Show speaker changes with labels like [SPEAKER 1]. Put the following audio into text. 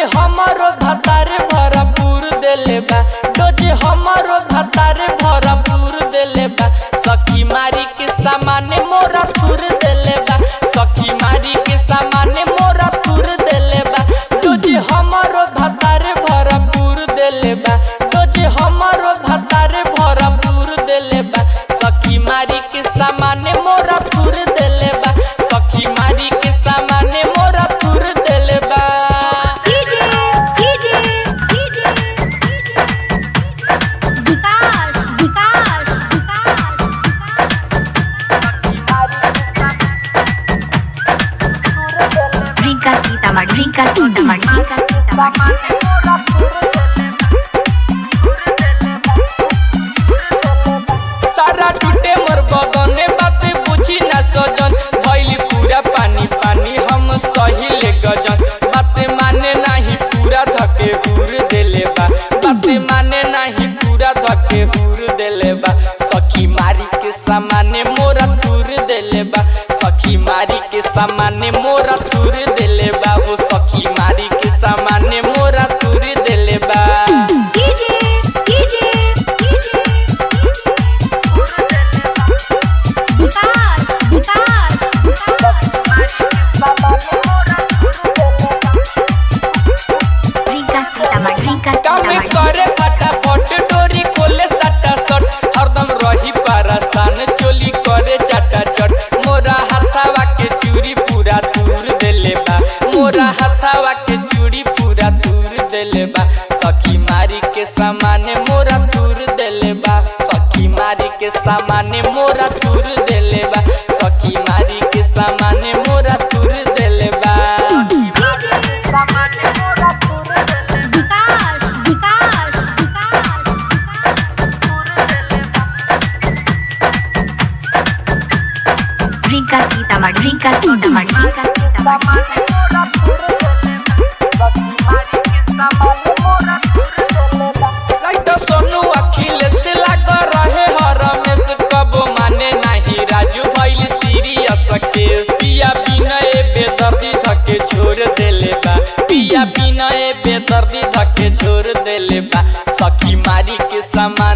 [SPEAKER 1] हमारो भतारे भरपूर देले बा डोजे हमारो भतारे भरपूर देले बा सखी मारी के सामाने मोरा थुर देले बा सखी मारी के सामाने मोरा थुर देले बा डोजे हमारो भतारे भरपूर देले बा डोजे हमारो भतारे भरपूर देले बा सखी मारी के सामाने मोरा थुर देले बा सखी मारी के सामाने मोरा थुर देले बा
[SPEAKER 2] DJ DJ DJ Vikas Vikas Vikas
[SPEAKER 3] Rinka Sitamarhi, Rinka Sitamarhi, Rinka Sitamarhi.
[SPEAKER 1] सारा टूटे मोर बगने बात बुझी ना सजन भइली पूरा पानी पानी हम सही ले गजन बात माने नाही पूरा धके हुर देले बा बात माने नाही पूरा धके हुर देले बा सखी मारी के सामाने मोरा तुर देले बा सखी मारी के सामाने मोरा तुर देले बा वो सखी मारी के सामाने मोरा तुर देले बा
[SPEAKER 2] DJ DJ DJ Vikas Vikas
[SPEAKER 3] Rinka Sitamarhi, Rinka
[SPEAKER 1] काम
[SPEAKER 3] Sitamarhi.
[SPEAKER 1] करे फटाफट डोरी खोले सटा सट हरदम रही परेशान चोली करे चटा चट मोरा हाथावा के चूड़ी पूरा दूर देले बा मोरा हाथावा के चूड़ी पूरा दूर देले बा सखी मारी के सामाने मोरा दूर देले बा सखी मारी के सामाने मोरा दूर देले बा सखी मारी के सामाने मोरा दूर देले बा
[SPEAKER 2] Vikas Vikas
[SPEAKER 3] Rinka Sitamarhi, Rinka Sitamarhi, Rinka Sitamarhi.
[SPEAKER 1] Light Sonu Akhilesh लाग रहे हर रमेश कबो माने नाही राजू भइल सीरियस केस पिया बिनय बेदर्दी धके छोड़ देले बा पिया बिनय बेदर्दी धके छोड़ देले बा सखी मारी के सामान